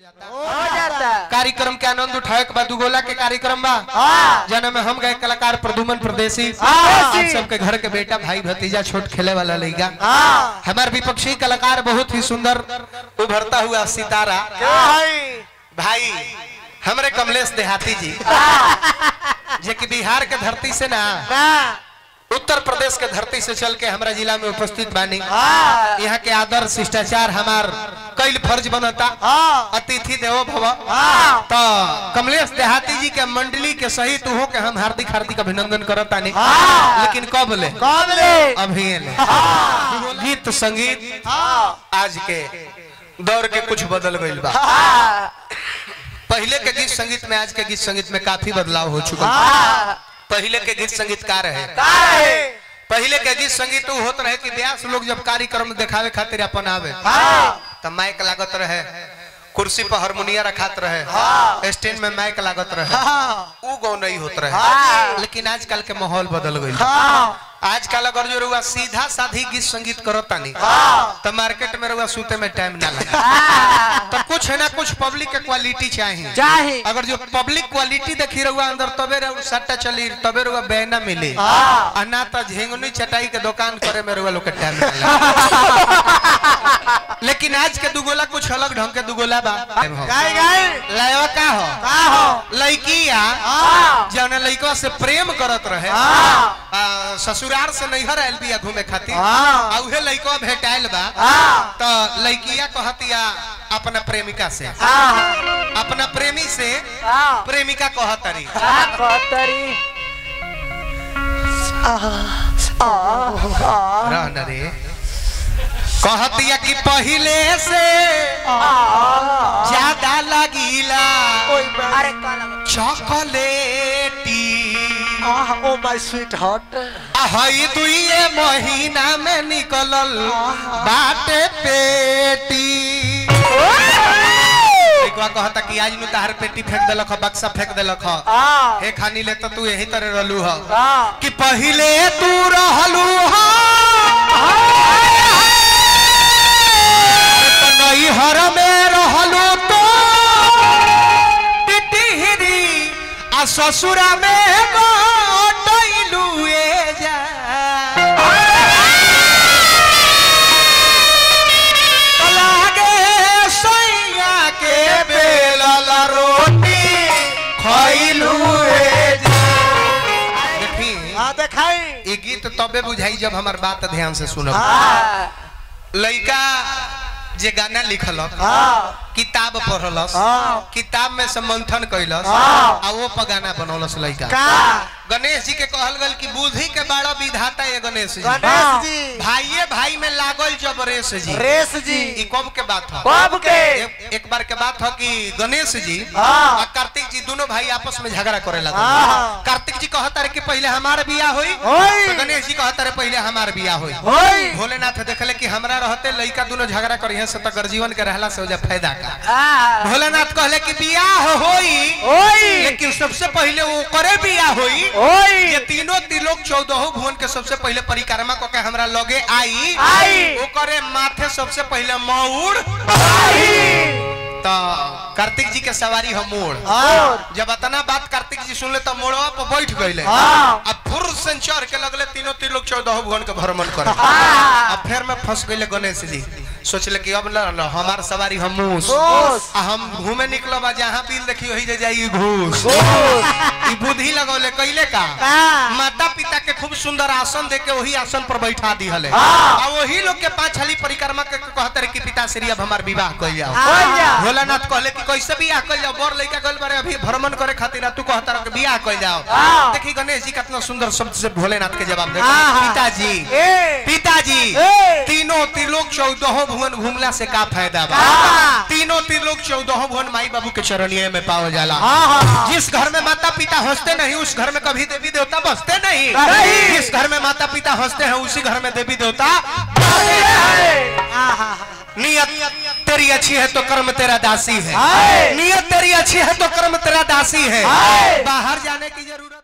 हो जाता कार्यक्रम के आनंद उठाए के बाद दुगोला के कार्यक्रम बा हाँ। जना में हम गए कलाकार प्रदुमन प्रदेशी हाँ। आप सबके घर के बेटा भाई भतीजा छोट खेले वाला लड़का हाँ हमारे विपक्षी कलाकार बहुत ही सुंदर उभरता हुआ सितारा भाई हमरे कमलेश देहाती जी जे कि बिहार के धरती से ना उत्तर प्रदेश के धरती से चल के हमारा जिला में उपस्थित बानी हाँ। यहाँ के आदर शिष्टाचार हमार कईल फर्ज बनता हाँ। अतिथि देवो भव हाँ। तो कमलेश देहाती जी के मंडली के सहित हो के हम हार्दिक हार्दिक अभिनंदन करतानी हाँ। लेकिन कब ले कौन ले अभी ले गीत संगीत हाँ आज के दौर के कुछ बदल गईल बा हाँ पहले के गीत संगीत में आज के गीत संगीत में काफी बदलाव हो चुका है हाँ पहले के गीत संगीतकार है काहे पहले के गीत संगीत उ होत रहे कि व्यास लोग जब कार्यक्रम दिखावे खातिर अपन आवे हाँ तो माइक लागत रहे कुर्सी पर हारमोनिया रखात रहे हाँ। स्टैंड में माइक लागत रहे हाँ उ गौ नहीं होत रहे हाँ। लेकिन आजकल के माहौल बदल गई हाँ आजकल अगर जो रुआ सीधा साधी गीत संगीत करो तानी हाँ। तो मार्केट में रुआ सूते में टाइम ना लगे हाँ तो कुछ है ना कुछ पब्लिक के क्वालिटी चाहिए चाहे अगर जो पब्लिक क्वालिटी देखी रहुआ अंदर तबे रहुआ सट्टा चली तबे रहुआ बहना मिली हाँ। आ ना तो झिंगुनी चटाई के दुकान करे में रहुआ लोग के टाइम ना लगे। लेकिन आज के दुगोला कुछ अलग ढंग के दुगोला बा गाय गाय लायवा का हो का हो लड़किया हाँ जौन लड़कवा से प्रेम करत रहे हाँ। आ, ससुराल से नैहर आयल बिया घूमे खातिर हाँ। आ उहे लड़कवा भेटाइल बा हाँ तो लड़किया कहतिया अपना प्रेमिका से हाँ अपना प्रेमी से हाँ प्रेमिका कहतरी का कतरी रहन रे कहतिया कि पहिले से ज्यादा लगीला अरे काला चॉकलेटी ओ माय स्वीट हार्ट हई दुइये महीना में निकलल बाटे पेटी लइकवा कहता कि आज नु तार पेटी फेंक देलक ह, बक्सा फेंक देलक ह। हाँ हे खानी ले तो तू यही तरह रहलू ह हाँ कि पहिले तू रहलू ह तो नैहर में रहलू तो टिटिहरी आ ससुरा में गोटैलू ए जा लागे सैया के बेलल रोटी खैलू ए जा देखी हाँ देखाई ये गीत तबे बुझाई जब हमार बात ध्यान से सुनब हाँ लइका जे गाना लिखलक हाँ किताब पढ़लस हाँ। किताब में से मंथन कैलस हाँ। आ वो पर गाना बनौलस लइका का गणेश जी के कहल गल कि बुद्धि के बड़ा विधाता है गणेश जी गणेश जी भाइये भाई में लागल जब रेस जी रेस जी ई कब के बात है कब के एक, एक बार के बात है कि गणेश जी हाँ। और कार्तिक जी दोनों भाई आपस में झगड़ा करे लगे हाँ। कार्तिक जी कहता रहे कि पहले हमार बियाह होई होई। तो गणेश जी कहता रहे पहले हमार बियाह होई होई भोलेनाथ देखले कि हमरा रहते लइका दोनों झगड़ा करी से तो गर्जीवन के रहला से हो जा फायदा का हाँ भोलेनाथ कहले कि बियाह होई होई लेकिन सबसे पहले वो करे बियाह होई होई ये तीनों त्रिलोक चौदह भुवन के सबसे पहले परिक्रमा को के हमरा लगे आई आई। ओकरे माथे सबसे पहले मौड़ तो कार्तिक जी के सवारी हम मोड़ और जब अतना बात कार्तिक जी सुनले तो मोड़वा पर बैठ गईले हाँ। अब फुर से चढ़ के लगले तीनों त्रिलोक चौदह भुवन के भ्रमण करे हाँ। अब फिर में फंस गईले गणेश जी सोचले कि अब ल हमार सवारी हम मूस घूस। आ हम घूमे निकलब आ जहाँ बिल देखी वही जे जाई घूस घूस। ई बुद्धि लगौले कैले का का? माता पिता के खूब सुंदर आसन दे के वही आसन पर बैठा दी हले हाँ। आ वही लोग के पांच हली परिक्रमा के कहते रहे कि पिताश्री अब हमार विवाह कइल जाओ कइल जाओ। भोलानाथ कहले कि कैसे बियाह कइल जाओ बड़ लइका गइल बारे अभी भ्रमण करे खातिर आ तू कहता रह कि बियाह कइल जाओ हाँ। देखी गणेश जी कितना सुंदर शब्द से भोलेनाथ के जवाब दे हाँ, हाँ। पिताजी ए पिताजी ए। तीनों त्रिलोक चौदह भुवन घूमला से का फायदा बा हाँ। तीनों त्रिलोक चौदह भुवन माई बाबू के चरणिए में पाओ जाला हाँ, हाँ। जिस घर में माता पिता हंसते नहीं उस घर में कभी देवी देवता बसते नहीं नहीं। जिस घर में माता पिता हंसते हैं उसी घर में देवी देवता नियत तेरी अच्छी है तो कर्म तेरा दासी है हाय। नियत तेरी अच्छी है तो कर्म तेरा दासी है हाय। बाहर जाने की जरूरत